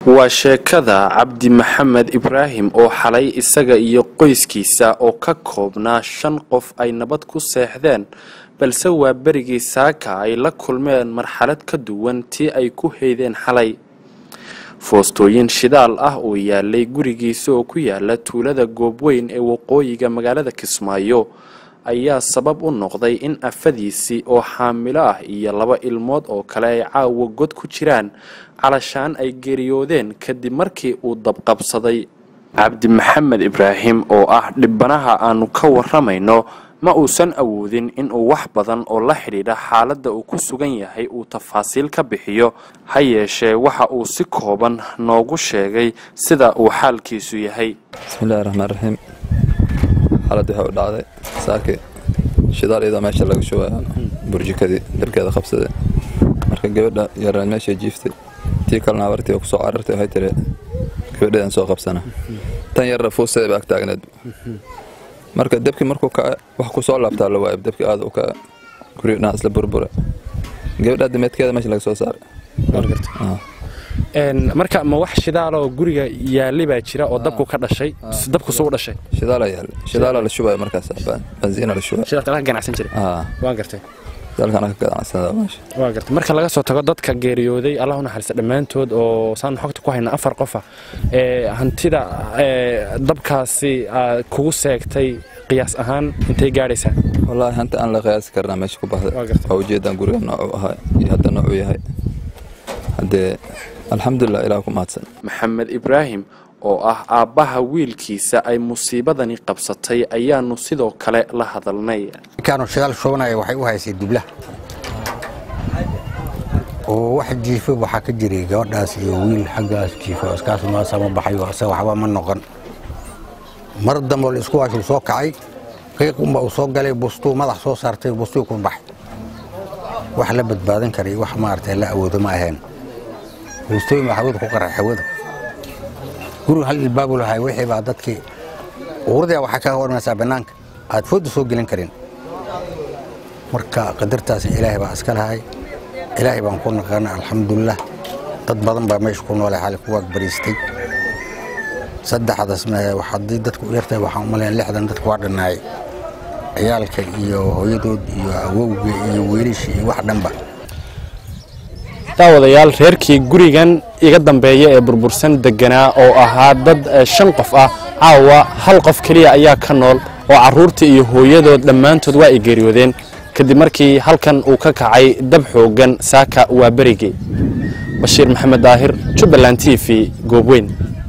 waa sheekada cabdi maxamed ibraahim oo xalay isaga iyo qoyskiisa oo ka koobnaa shan qof ay nabad ku seexdeen balse waa berigii saaka ay la kulmeen marxalad ka duwan tii ay ku heydeen xalay foostooyin shidaal ah oo yaalay gurigiisa oo ku yaala tuulada goobweyn ee waqooyiga magaalada kismaayo ayaa sabab u noqday in afadiisii oo xaamilo ah iyo laba ilmood oo kale ay caawa god ku jiraan calashaan ay geeriyoodeen kadib markii uu dabqabsaday cabdi maxamed ibraahim oo ah dhibanaha aanu ka waramayno ma uusan awoodin inuu wax badan oo la xidhiidha xaaladda uu ku sugan yahay uu tafaasiil ka bixiyo ha yeeshee waxa uu si kooban noogu sheegay sida uu xaalkiisu yahay bismillahi raxmaan raxiim xaalad waxay u dhacday saaki shidaal iyadoo meesha laga shubaya burjikadii dabkeeda qabsade marka gabadha yaraan meesha jiiftay tii kalena abartii oo kusoo carartay waxay tiri gabadheedan soo qabsana tan yarna fuusteeda ba ag taagneed marka dabkii markuu kaca wax ku soo laabtaa la waayay dabkii aad u kaca guriga dhan isla burbura gabadha dameedkeeda meesha laga soo saaray marka ma wax shidaaloo guriga yaali baa jira oo dabku ka dhashay dabku suu dhashay shidaala yaal shidaala la shubaya markaas banziina la shubaya shidaalka laga ganacsan jiray aa waan gartay shidaalkana ka ganacsanada meesha waan gartay marka laga soo tago dadka geeriyooday allah u naxariista dhammaantood oo saan xogta ku hayna afar qofa ee hantida ee dabkaasi aad kugu seegtay qiyaas ahaan intay gaadhaysaa wallaahi hanta aan la qiyaasi karnaa meesha ku baxday Waa gartay. waa ujeedaan guriga noocuu ahaa iyo hadda noocuu yahay haddee alxamdulilah ilaah ku mahadsan maxamed ibraahim oo ah aabbaha wiilkiisa ay musiibadani qabsatay ayaanu sidoo kale la hadalnay markaanu shidaal shubanaya waxay u haysay dubla oo wax jiifo waxaa ka jiray gabadhaas iyo wiil xaggaas jiifo iskaas maasama baxayo ase waxba ma noqon mar dambe la isku waashuu soo kacay qiiqunba uu soo galay bustuu madax soo saartay bustuu ku baxay wax la badbaadin karay wax maaragtay la awoodo ma ahayn buustooyin baa hawada ku qarar hawada guriga hal ilbaabu lahay wixii baa dadkii uurdaa waxaa ka hormaysaa bannaanka aad fooda soo gelin karin marka qadartaas ilaahay baa iska lahay ilaahay baan ku naqaana alxamdulilah dad badan baa meesha ku noolay xali ku waag-bariistay saddexdaas haddii dadku u yartahay waxaan u malayn lixdan dadku waa dhannaayay ciyaalka iyo hooyadood iyo awowga iyo wiilasha iyo wax dhanba daawadayaal reerkii gurigan iga dambeeya ee burbursan deganaa oo ahaa dad eh, shan qof ah caawa hal qof keliya ayaa ka nool oo carruurtii iyo hooyadood dhammaantood waa ay geeriyoodeen kadib markii halkan uu ka kacay dab xooggan saaka waa berigii bashiir maxamed daahir jubbaland t v goobweyn